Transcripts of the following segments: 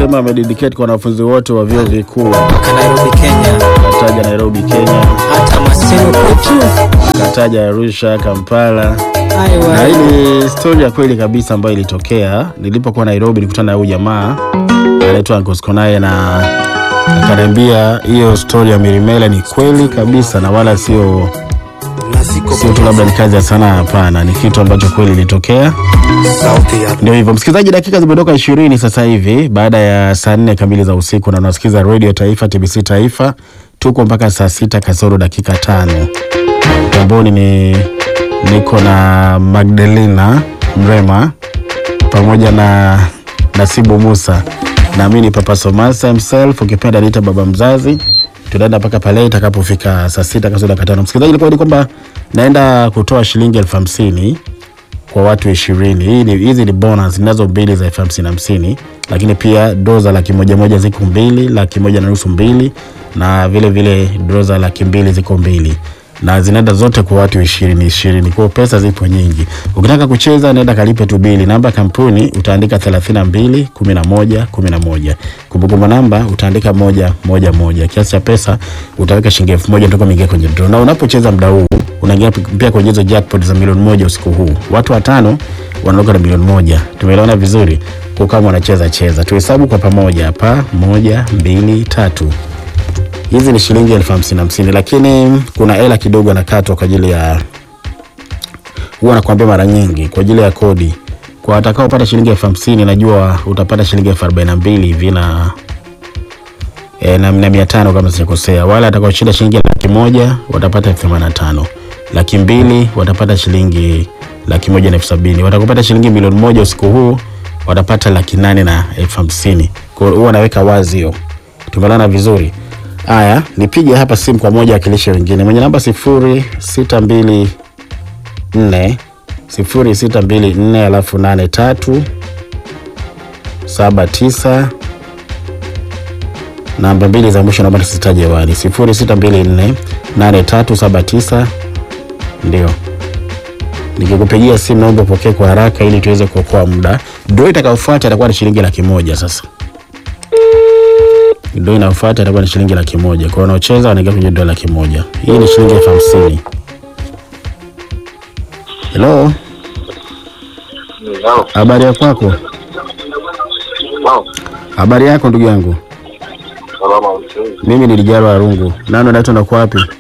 Anasema amededicate kwa wanafunzi wote wa vyuo vikuu. Mpaka Nairobi, Kenya, Kataja Nairobi, Kenya, hata Maseno kwetu. kataja Arusha, Kampala. Na Aiwa, hii ni stori ya kweli kabisa ambayo ilitokea nilipokuwa Nairobi. Nilikutana na huyu jamaa anaitwa Uncle Skonaye na akaniambia hiyo stori ya Mirimela ni kweli kabisa na wala sio sio tu labda ni kazi ya sanaa. Hapana, ni kitu ambacho kweli ilitokea. sauti ya Ndio hivyo msikilizaji, dakika zimetoka ishirini sasa hivi baada ya saa nne kamili za usiku, na unasikiza Radio Taifa, TBC Taifa. Tuko mpaka saa sita kasoro dakika tano. Tamboni ni niko na Magdalena Mrema pamoja na Nasibu Musa, nami ni Papa Somasa himself, ukipenda niita baba mzazi. Tunaenda mpaka pale itakapofika saa sita kasoro dakika tano. Msikilizaji, ilikuwa ni kwamba naenda kutoa shilingi elfu hamsini kwa watu ishirini. Hii ni hizi ni bonus zinazo mbili za elfu hamsini hamsini, lakini pia doo za laki moja moja ziko mbili, laki moja na nusu mbili, na vile vile doo za laki mbili ziko mbili na zinaenda zote kwa watu ishirini ishirini. Kwa hiyo pesa zipo nyingi. Ukitaka kucheza nenda kalipe tu bili. Namba ya kampuni utaandika 32 11 11. Kumbukumbu namba utaandika moja moja moja. Kiasi cha pesa utaweka shilingi elfu moja ndio kuingia kwenye draw. Na unapocheza muda huu unaingia pia kwenye hizo jackpot za milioni moja usiku huu. Watu watano wanaondoka na milioni moja. Tumeelewana vizuri? Kwa kama wanacheza cheza. Tuhesabu kwa pamoja hapa. Moja, mbili, tatu hizi ni shilingi elfu hamsini hamsini, lakini kuna hela kidogo anakatwa kwa ajili ya huwa nakwambia mara nyingi kwa ajili ya kodi. Kwa watakaopata shilingi elfu hamsini najua utapata shilingi elfu arobaini na mbili hivi na e, na, na mia tano kama sijakosea. Wale watakaoshinda shilingi laki moja watapata elfu themanini na tano laki mbili watapata shilingi laki moja na elfu sabini watakopata shilingi milioni moja usiku huu watapata laki nane na elfu hamsini Kwa hiyo huwa naweka wazi hiyo, tumelana vizuri. Haya, nipige hapa simu kwa moja wakilishe wengine mwenye namba sifuri sita mbili nne sifuri sita mbili nne alafu nane tatu saba tisa namba mbili za mwisho naomba nisitaje hewani sifuri sita mbili nne nane tatu saba tisa ndio nikikupigia simu naomba upokee kwa haraka ili tuweze kuokoa muda. Ndio itakayofuata itakuwa ni shilingi laki moja sasa ndio inayofuata itakuwa ni shilingi laki moja kwa wanaocheza wanaingia kwenye dola laki moja hii ni shilingi elfu hamsini helo Halo. habari ya kwako Wow. habari yako ndugu yangu Salama mzee. mimi ni lijaro arungu nani unaitwa na kwako wapi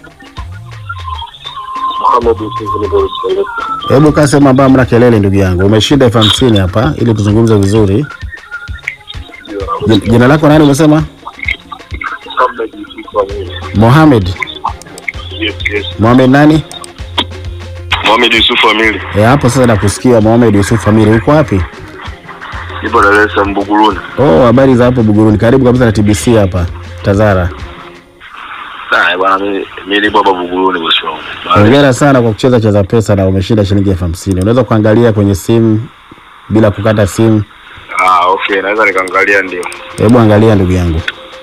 Mohamed Yusuf Nigeria. hebu kaa sehemu ambayo mna kelele ndugu yangu umeshinda elfu hamsini hapa ili tuzungumze vizuri Jin- jina lako nani umesema Mohamed Yusuf Amiri. mohamed Yes, yes. mohamed nani Mohamed Yusuf Amiri. e, hapo sasa nakusikia mohamed yusuf amiri uko wapi Nipo Dar es Salaam Buguruni. oh habari za hapo buguruni karibu kabisa na tbc hapa tazara Ah, bwana mimi mimi nipo hapa Buguruni bosi wangu. Hongera sana kwa kucheza cheza pesa na umeshinda shilingi elfu hamsini. Unaweza kuangalia kwenye simu bila kukata simu. Ah, okay, naweza nikaangalia ndio. Hebu angalia ndugu yangu,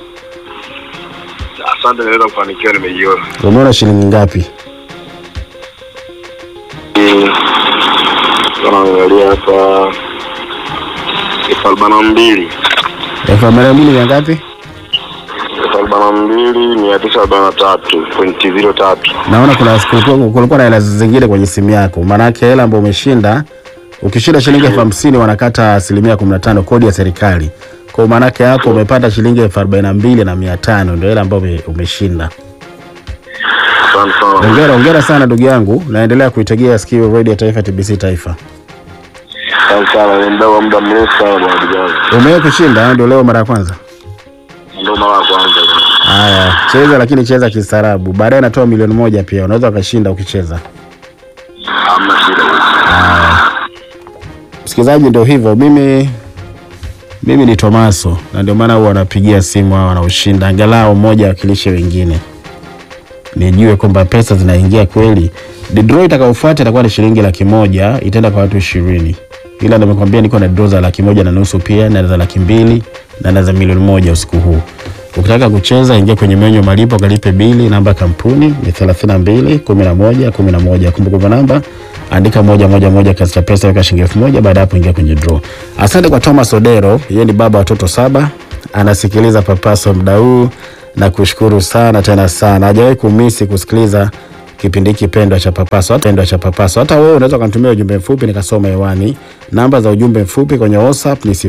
Asante naweza kufanikiwa nimeiona. umeona shilingi ngapi? Naangalia hapa elfu arobaini na mbili elfu arobaini na mbili mia ngapi? elfu arobaini na mbili mia tisa arobaini na tatu pointi ziro tatu. Naona kuna kulikuwa kulikuwa na hela zingine kwenye simu yako, maanake hela ambayo umeshinda, ukishinda shilingi elfu hamsini wanakata asilimia kumi na tano kodi ya serikali. Kwa maanake hapo umepata shilingi elfu arobaini na mbili na mia tano ndio hela ambayo ume- umeshinda. Asante sana. Hongera, hongera sana ndugu yangu, naendelea kuitegea sikio Radio Taifa, TBC Taifa. Asante sana. Ni mdau wa muda mrefu sana bwana kijana. Umewahi kushinda ndio leo mara ya kwanza? Ndio mara ya kwanza. Haya, cheza lakini cheza kistaarabu. Baadaye natoa milioni moja pia, unaweza ukashinda ukicheza. Hamna shida. Msikilizaji, ndio hivyo. Mimi mimi ni Tomaso na ndio maana huwa wanapigia simu hao wanaoshinda, angalau mmoja wakilishe wengine, nijue kwamba pesa zinaingia kweli. The draw itakayofuata itakuwa ni shilingi laki moja, itaenda kwa watu ishirini, ila nimekwambia niko na draw za laki moja na nusu pia na za laki mbili na na za milioni moja usiku huu. Ukitaka kucheza ingia kwenye menyu ya malipo, kalipe bili. Namba ya kampuni ni 32 11 11. Kumbukumbu namba andika moja moja moja, kiasi cha pesa weka shilingi elfu moja. Baada ya hapo ingia kwenye draw. Asante kwa Thomas Odero, yeye ni baba wa watoto saba, anasikiliza Papaso muda huu na kushukuru sana tena sana, hajawahi kumisi kusikiliza kipindi hiki pendwa cha Papaso, pendwa cha Papaso. Hata wewe unaweza ukanitumia ujumbe mfupi nikasoma hewani. Namba za ujumbe mfupi kwenye WhatsApp ni